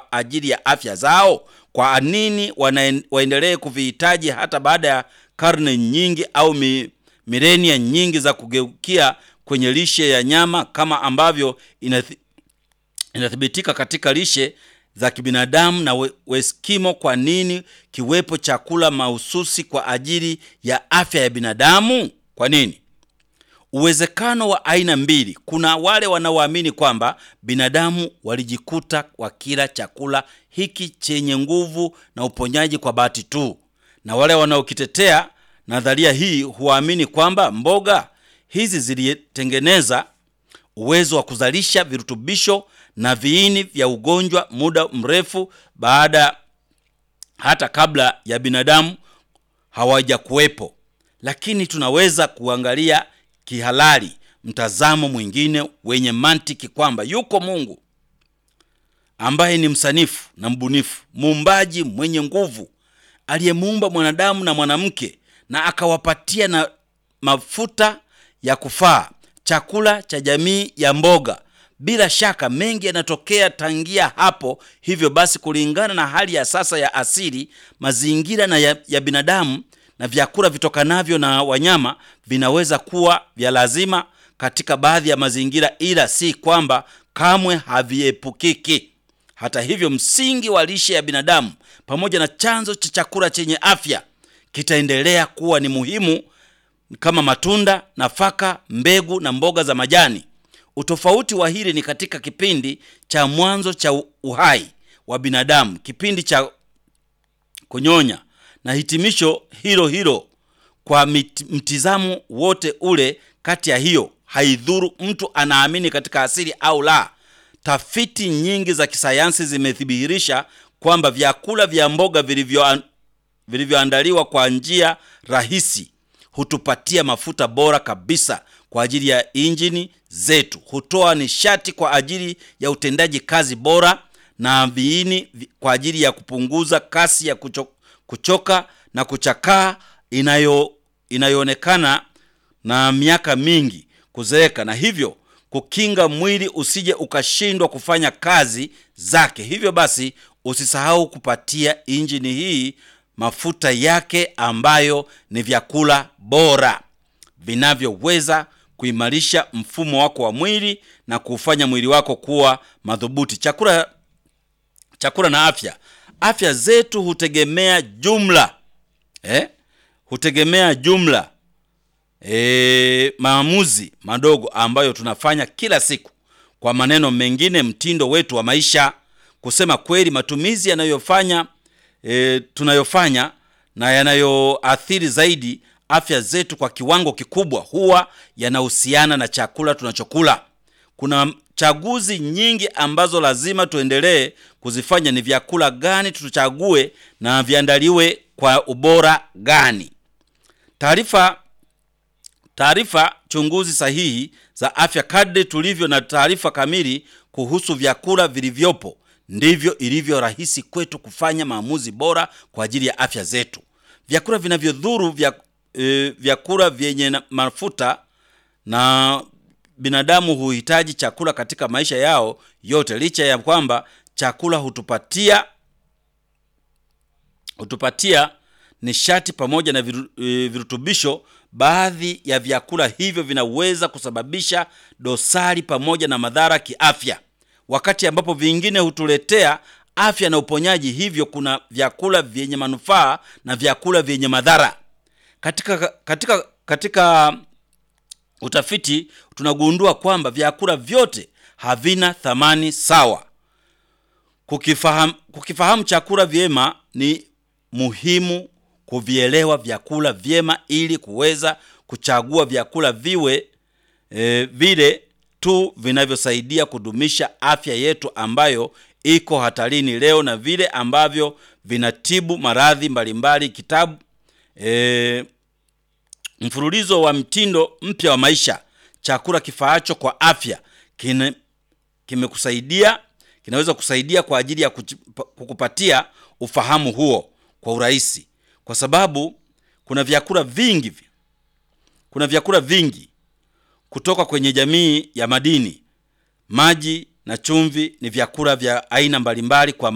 kwa ajili ya afya zao? Kwa nini wana- waendelee kuvihitaji hata baada ya karne nyingi au mi, milenia nyingi za kugeukia kwenye lishe ya nyama kama ambavyo inathi, inathibitika katika lishe za kibinadamu na we- Weskimo. Kwa nini kiwepo chakula mahususi kwa ajili ya afya ya binadamu? Kwa nini? Uwezekano wa aina mbili. Kuna wale wanaoamini kwamba binadamu walijikuta wakila chakula hiki chenye nguvu na uponyaji kwa bahati tu, na wale wanaokitetea nadharia hii huamini kwamba mboga hizi zilitengeneza uwezo wa kuzalisha virutubisho na viini vya ugonjwa muda mrefu baada hata kabla ya binadamu hawajakuwepo. Lakini tunaweza kuangalia kihalali mtazamo mwingine wenye mantiki kwamba yuko Mungu ambaye ni msanifu na mbunifu, muumbaji mwenye nguvu, aliyemuumba mwanadamu na mwanamke na akawapatia na mafuta ya kufaa, chakula cha jamii ya mboga. Bila shaka mengi yanatokea tangia hapo. Hivyo basi, kulingana na hali ya sasa ya asili, mazingira na ya, ya binadamu na vyakula vitokanavyo na wanyama vinaweza kuwa vya lazima katika baadhi ya mazingira, ila si kwamba kamwe haviepukiki. Hata hivyo, msingi wa lishe ya binadamu pamoja na chanzo cha chakula chenye afya kitaendelea kuwa ni muhimu kama matunda, nafaka, mbegu na mboga za majani. Utofauti wa hili ni katika kipindi cha mwanzo cha uhai wa binadamu, kipindi cha kunyonya na hitimisho hilo hilo. Kwa mit- mtizamo wote ule kati ya hiyo, haidhuru mtu anaamini katika asili au la. Tafiti nyingi za kisayansi zimethibitisha kwamba vyakula vya mboga vilivyo vilivyoandaliwa kwa njia rahisi hutupatia mafuta bora kabisa kwa ajili ya injini zetu, hutoa nishati kwa ajili ya utendaji kazi bora na viini vi- kwa ajili ya kupunguza kasi ya kucho, kuchoka na kuchakaa inayo inayoonekana na miaka mingi kuzeeka, na hivyo kukinga mwili usije ukashindwa kufanya kazi zake. Hivyo basi usisahau kupatia injini hii mafuta yake ambayo ni vyakula bora vinavyoweza kuimarisha mfumo wako wa mwili na kuufanya mwili wako kuwa madhubuti. Chakula chakula na afya. Afya zetu hutegemea jumla eh? hutegemea jumla e, maamuzi madogo ambayo tunafanya kila siku. Kwa maneno mengine, mtindo wetu wa maisha. Kusema kweli, matumizi yanayofanya e, tunayofanya na yanayoathiri zaidi afya zetu kwa kiwango kikubwa huwa yanahusiana na chakula tunachokula. Kuna chaguzi nyingi ambazo lazima tuendelee kuzifanya. Ni vyakula gani tuchague na viandaliwe kwa ubora gani? Taarifa taarifa chunguzi sahihi za afya. Kadri tulivyo na taarifa kamili kuhusu vyakula vilivyopo, ndivyo ilivyo rahisi kwetu kufanya maamuzi bora kwa ajili ya afya zetu. Vyakula vinavyodhuru vya, e, vyakula vyenye na- mafuta na binadamu huhitaji chakula katika maisha yao yote, licha ya kwamba chakula hutupatia hutupatia nishati pamoja na viru, e, virutubisho. Baadhi ya vyakula hivyo vinaweza kusababisha dosari pamoja na madhara kiafya, wakati ambapo vingine hutuletea afya na uponyaji. Hivyo kuna vyakula vyenye manufaa na vyakula vyenye madhara. Katika, katika, katika utafiti tunagundua kwamba vyakula vyote havina thamani sawa. Kukifahamu, kukifahamu chakula vyema ni muhimu kuvielewa vyakula vyema ili kuweza kuchagua vyakula viwe e, vile tu vinavyosaidia kudumisha afya yetu ambayo iko hatarini leo na vile ambavyo vinatibu maradhi mbalimbali. Kitabu e, mfululizo wa mtindo mpya wa maisha, chakula kifaacho kwa afya kine, kimekusaidia kinaweza kusaidia kwa ajili ya kuchi- kukupatia ufahamu huo kwa urahisi, kwa sababu kuna vyakula vingi, kuna vyakula vingi kutoka kwenye jamii ya madini. Maji na chumvi ni vyakula vya aina mbalimbali kwa